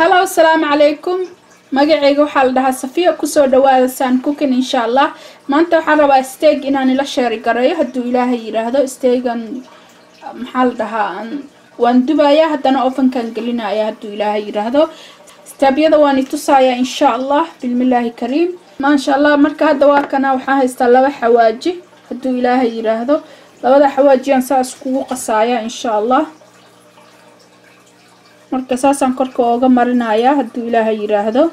hallo asalaamu calaykum magaceyga waxaa la dhahaa safiya kusoo dhawaada saan cookin insha allah maanta waxaan rabaa steeg inaan ila sheeri gareeyo hadduu ilaahay yidhaahdo steegan maxaa la dhahaa waan dubayaa haddana ofankan gelinaya hadduu ilaahay yidhaahdo staabyada waan i tusayaa insha allah bismillaahi kariim maasha allah marka hadda waa kana waxaa haystaa laba xawaaji hadduu ilaahay yidhaahdo labada xawaajiyaan saas kugu qasaaya insha allah marka saasaan korka ooga marinayaa hadduu ilaahay yidhaahdo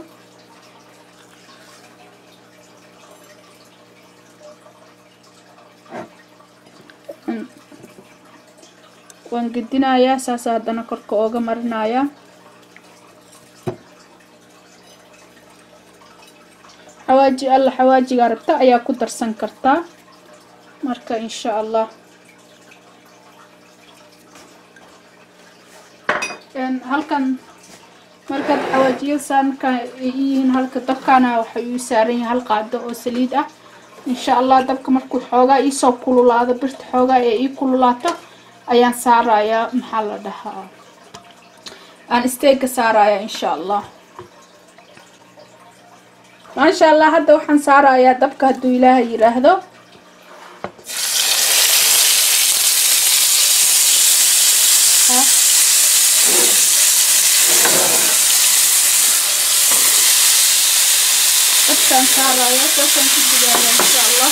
waan gedinayaa saasa haddana korka ooga marinayaa xawaaji alla xawaajigaa rabta ayaa ku darsan kartaa marka insha allah halkan markaad xawaajiya saanka yihiin halka dabkaana waxay uu saaran yahay hal qaado oo saliid ah insha allah dabka markuu xoogaa iisoo kululaado birta xoogaa ee ii kululaato ayaan saarayaa maxaa la dhahaa aan isteega saarayaa insha allah maasha allah hadda waxaan saarayaa dabka hadduu ilaahay yidhaahdo dabkaan saarayaa saasaan ku dubaaya insha allah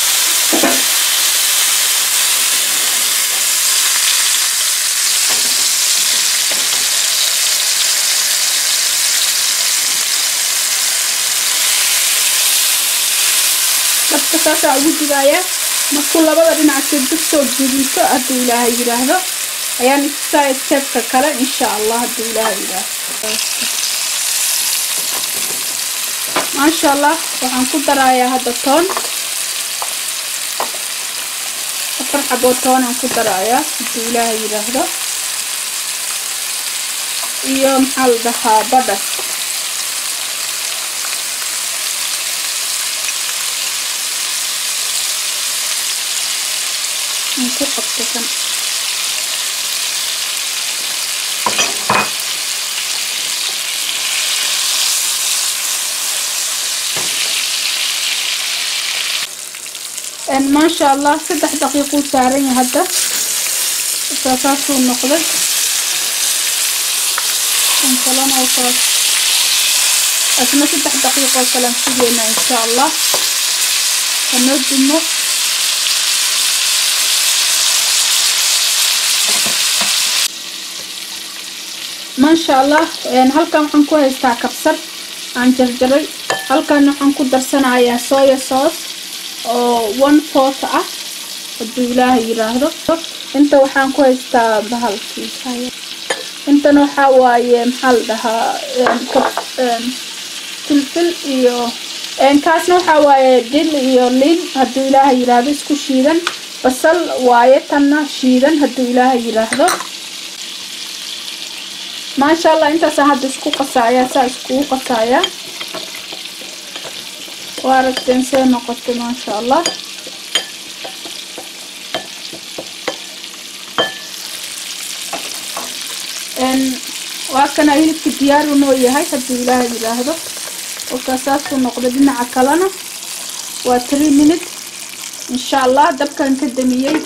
dabka saasaa ugu dubaaya markuu labada dhinaca dib soo gudiso hadduu ilaahay yidhaahdo ayaan itusaya steebka kale insha allah hadduu ilaahay yidhaahdo maasha allah waxaan ku darayaa hadda toon afar xaboo toonaan ku darayaa hadduu ilaahay yidhaahdo iyo maxaa la dhahaa badhas aan ku qabto kan maasha allah saddex daqiiquu saaran yahay hadda saasaasuu noqday kan kalena saas asna saddex daqiiqoo kalean sugeynaa insha allah hanoo dumo maasha allah halkan waxaan ku haystaa kabsar aan jarjaray halkan waxaan ku darsanayaa soya sauce oo one fourth ah hadduu ilaahay yidhaahdo inta waxaan ku haystaa bahalkii intana waxaa waaye maxaa la dhahaa filfil iyo kaasna waxaa waaye dil iyo lin hadduu ilaahay yidhaahdo isku shiidan basal waaye tanna shiidan hadduu ilaahay yidhaahdo maasha allah intaasaan hadda isku qasaayaa saa iskugu qasaayaa waa aragteen see noqotay maasha allah waa kana hilibka diyaaru noo yahay hadduu ilaahay yidhaahdo kolkaa saasuu noqday dhinaca kalena waa three minute insha allah dabkan ka damiyey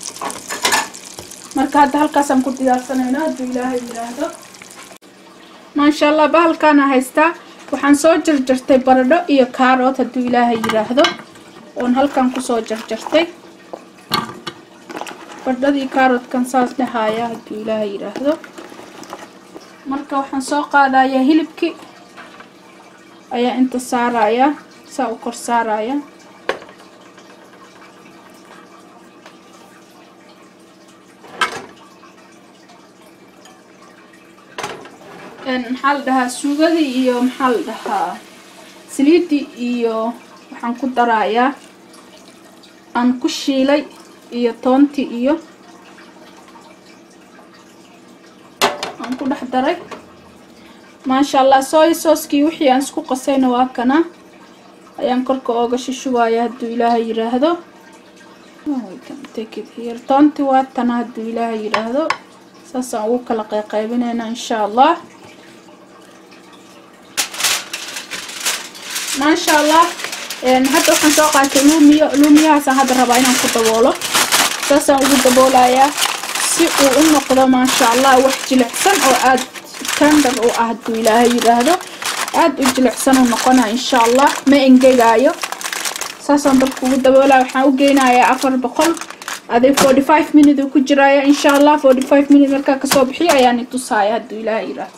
marka hadda halkaasaan ku diyaarsanayna hadduu ilaahay yidhaahdo maasha allah bahalkaana haystaa waxaan soo jarjartay baradho iyo kaarood hadduu ilaahay yidhaahdo oon halkan kusoo jarjartay baradhadii kaaroodkan saas dhahaya hadduu ilaahay yidhaahdo marka waxaan soo qaadayaa hilibkii ayaa inta saarayaa saa u kor saaraya maxaa la dhahaa suugadii iyo maxaa la dhahaa saliidii iyo waxaan ku darayaa aan ku shiilay iyo toontii iyo aan ku dhex daray maasha allah soy sooskii wixii aan isku qasayna waa kana ayaan korka ooga shishubaya hadduu ilaahay yidhaahdo toonti waa tana hadduu ilaahay yidhaahdo saasaan ugu kala qayqaybinaynaa insha allah maasha allah hadda waxaan soo qaatay luumiyo luumiyahaasaan hadda rabaa inaan ku daboolo saasaan ugu daboolayaa si uu u noqdo maasha allah wax jilicsan oo aada tender u ah hadduu ilaahay yidhaahdo aada u jilicsan uu noqonaa insha allah ma engegaayo saasaan dabka ugu daboolaya waxaan u geynayaa afar boqol aday forty five minute uu ku jiraya insha allah forty five minute markaa kasoo bixiyo ayaan i tusaaya hadduu ilaahay yidhaahdo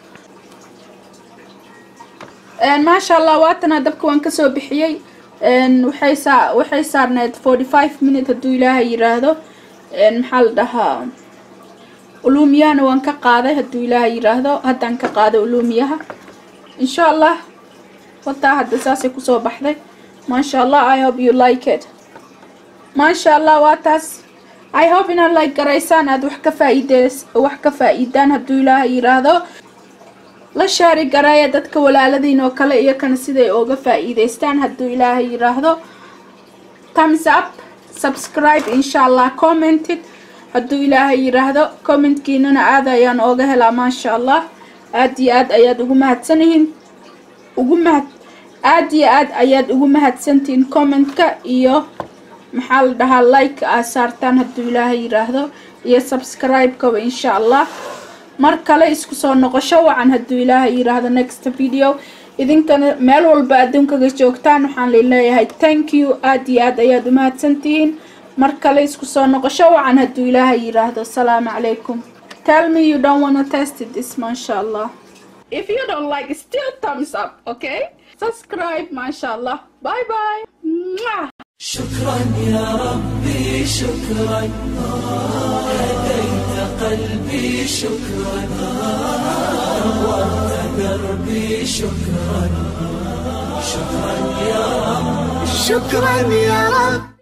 maasha allah waatana dabka waan kasoo bixiyey waxay saa waxay saarneed forty five minute hadduu ilaahay yidhaahdo maxaa la dhahaa uluumiyahana waan ka qaaday hadduu ilaahay yidhaahdo haddaan ka qaaday uluumiyaha insha allah wataa hadda saasay kusoo baxday maasha allah i hope you like it maasha allah waa taas i hope inaad like garaysaan aada wax ka faa'iideys wax ka faa'iidaan hadduu ilaahay yidhaahdo la shaari gareeya dadka walaaladiin oo kale iyo kana siday ooga faa'iidaystaan hadduu ilaahay yidhaahdo thumbs up subscribe insha allah commented hadduu ilaahay yidhaahdo commentkiinana aada ayaan ooga helaa maasha allah aada iyo aad ayaad ugu mahadsanyihiin ugu mahad aada iyo aad ayaad ugu mahadsantihiin commentka iyo maxaa la dhahaa like aad saartaan hadduu ilaahay yidhaahdo iyo subscribe-kaba insha allah mar kale isku soo noqosho wacan hadduu ilaahay yidhaahdo next video idinkana meel walba adduunkaga joogtaan waxaan leeyahay thank you aada iyo aad ayaad u mahadsantihiin mar kale isku soo noqosho wacan hadduu ilaahay yidhaahdo asalaamu calaykum tell me you don't wanna test this masha allah if you don't like still thumbs up okay subscribe masha allah bye bye Mwah. شكرا يا ربي شكرا هديت قلبي شكرا نورت دربي شكرا شكرا يا رب شكرا يا رب